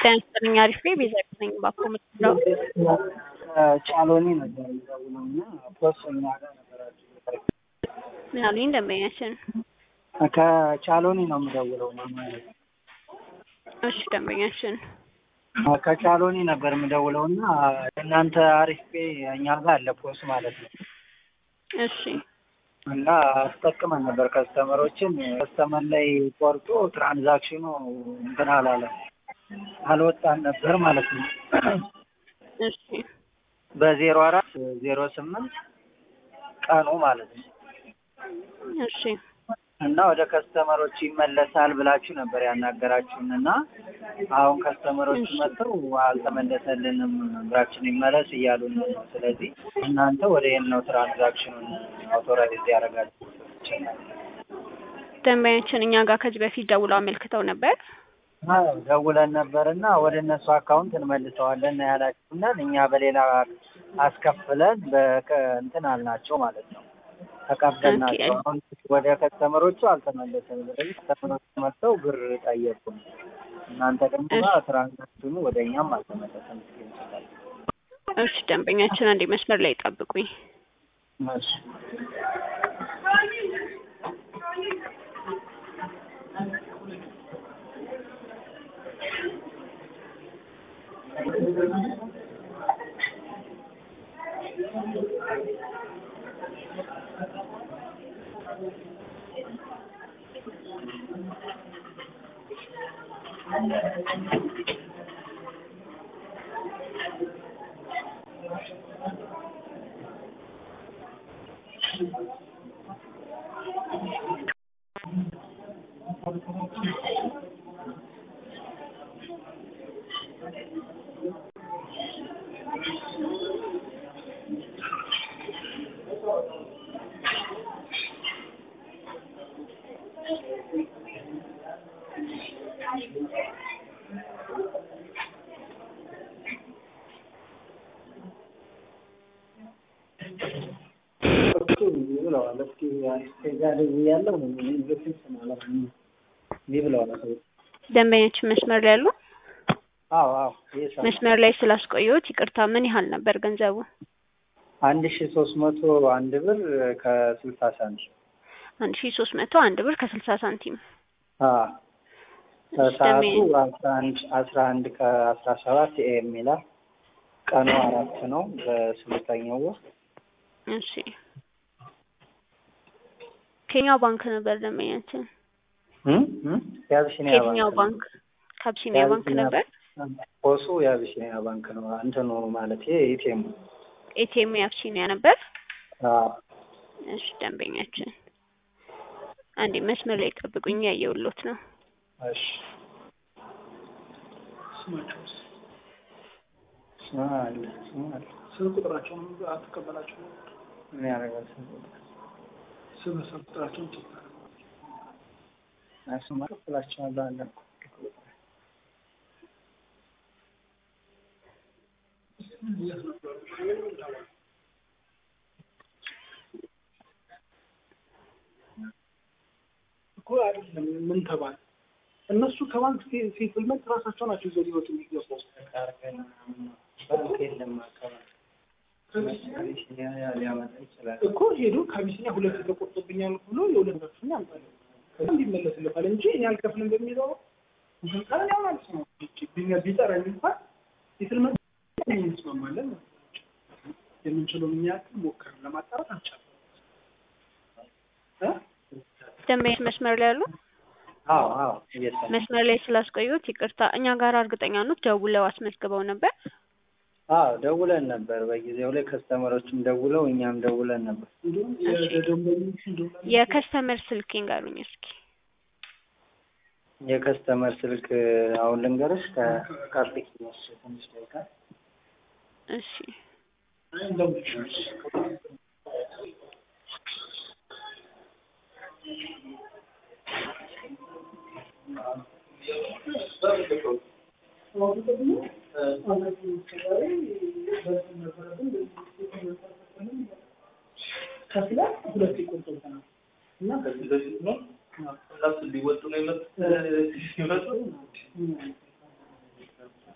ጤና ይስጥልኝ አሪፍ ነኝ ቤዛ ነኝ ባኮ የምትለው ጫሎኒ ነበር የሚደውለው እና ፖስት እኛ ጋር ነበራችሁ ምን አሉኝ ደንበኛችን ከቻሎኒ ነው የምደውለው ማለት ነው። እሺ ደንበኛችን ከቻሎኒ ነበር የምደውለው እና እናንተ አሪፍ ፔ እኛ ጋር አለ ፖስት ማለት ነው እሺ እና አስጠቅመን ነበር ከስተመሮችን ከስተመር ላይ ቆርጦ ትራንዛክሽኑ እንትን አላለም አልወጣን ነበር ማለት ነው። እሺ በዜሮ አራት ዜሮ ስምንት ቀኑ ማለት ነው እሺ እና ወደ ከስተመሮች ይመለሳል ብላችሁ ነበር ያናገራችሁን እና አሁን ከስተመሮች እሺ። መጥተው አልተመለሰልንም ብራችን ይመለስ እያሉን ነው። ስለዚህ እናንተ ወደ የት ነው ትራንዛክሽኑን አውቶራይዝ ያደረጋችሁ? ደንበኛችን እኛ ጋር ከዚህ በፊት ደውለው አመልክተው ነበር አዎ ደውለን ነበር እና ወደ እነሱ አካውንት እንመልሰዋለን ያላችሁናል። እኛ በሌላ አስከፍለን በቀ እንትን አልናቸው ማለት ነው ተቀበልናቸው። ኦኬ። አሁን ወደ ከስተመሮቹ አልተመለሰም። ስለዚህ ከስተመሮቹ መጥተው ብር ጠየቁን። እናንተ ደግሞ እሺ። ትራንዛክሽኑ ወደ እኛም አልተመለሰም። እሺ ደንበኛችን አንዴ መስመር ላይ ጠብቁኝ እሺ እሱ እንዲህ ብለዋል። እስኪ እስከዛ ደውያለሁ ኢንቨስትመንት ማለት ነው እንዲህ ብለዋል ሰዎች። ደንበኛችን መስመር ላይ ያሉ አዎ አዎ ይሄ ሰው መስመር ላይ ስላስቆየሁት ይቅርታ ምን ያህል ነበር ገንዘቡ አንድ ሺ ሶስት መቶ አንድ ብር ከስልሳ ሳንቲም አንድ ሺ ሶስት መቶ አንድ ብር ከስልሳ ሳንቲም አዎ እሺ፣ ሰዓቱ ደንበኛ- አስራ አንድ አስራ አንድ ከአስራ ሰባት ኤም ይላል። ቀኑ አራት ነው በስምንተኛው ወር እሺ ከየትኛው ባንክ ነበር ደንበኛችን እም? እም? የአቢሲኒያ ከየትኛው ባንክ ከአቢሲኒያ ባንክ የአቢሲኒያ ነበር ፖሱ የአቢሲኒያ ባንክ ነው። እንትኑ ማለት ኢቲኤም ኤቲኤም የአቢሲኒያ ነበር አዎ እሺ ደንበኛችን አንዴ መስመር ላይ ጠብቁኝ ያየሁሎት ነው እሺ ስማቸውስ ስማ አለ ስማ አለ ስልክ ቁጥራቸውን አትቀበላቸው ምን ያደርጋል ስም ቁጥር ስም ስልክ ቁጥራቸውን ጭ እሱማ እከፍላቸዋለሁ አለ እኮ እኮ አይደለም ምን ተባለ እነሱ ከባንክ ሴትልመንት ራሳቸው ናቸው ይዘው ሊወጡ የሚገባው ባንክ የለም አካባቢ አቢሲኒያ ሊያመጣ ይችላል። እኮ ሄዶ ከአቢሲኒያ ሁለት ተቆርጦብኛል ብሎ የሁለት መክፍኛ ያምጣል ከዛ እንዲመለስለታል እንጂ እኔ አልከፍልም በሚለው እንትን ቃል ያው ማለት ነው ቢኛ- ቢጠራኝ እንኳን ሴትልመንት እንስማማለን ማለት ነው። የምንችለው እኛ ያክል ሞከርን ለማጣራት አልቻለም እ ደንበኛ መስመር ላይ ያሉ አዎ አዎ እየሰማሁ መስመር ላይ ስላስቆዩት ይቅርታ እኛ ጋር እርግጠኛ ኖት ደውለው አስመዝግበው ነበር አዎ ደውለን ነበር በጊዜው ላይ ከስተመሮችም ደውለው እኛም ደውለን ነበር። እንዲሁም የደንበኞች እንደሆነ የከስተመር ስልክ ይንገሩኝ እስኪ የከስተመር ስልክ አሁን ልንገርሽ ከካርቲክ ትንሽ ደቂቃ እሺ ከፍላ ሁለት ይቆጥሩታል እና ከዚህ በፊት ነው እነሱ ሊወጡ ነው የመጡት ሲመጡ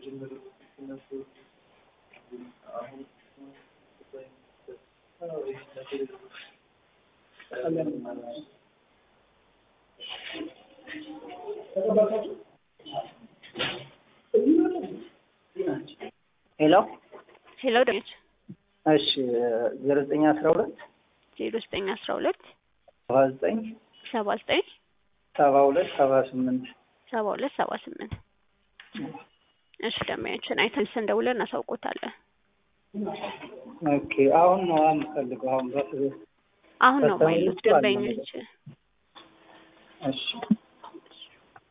ሄሎ ሄሎ ደች እሺ ዜሮ ዘጠኝ አስራ ሁለት ዜሮ ዘጠኝ አስራ ሁለት ሰባ ዘጠኝ ሰባ ዘጠኝ ሰባ ሁለት ሰባ ስምንት ሰባ ሁለት ሰባ ስምንት እሺ ደንበኛችን አይተን ስንደውለን እናሳውቆታለን። ኦኬ አሁን ነው የምፈልገው አሁን በስ አሁን ነው ማይሉት ደንበኞች እሺ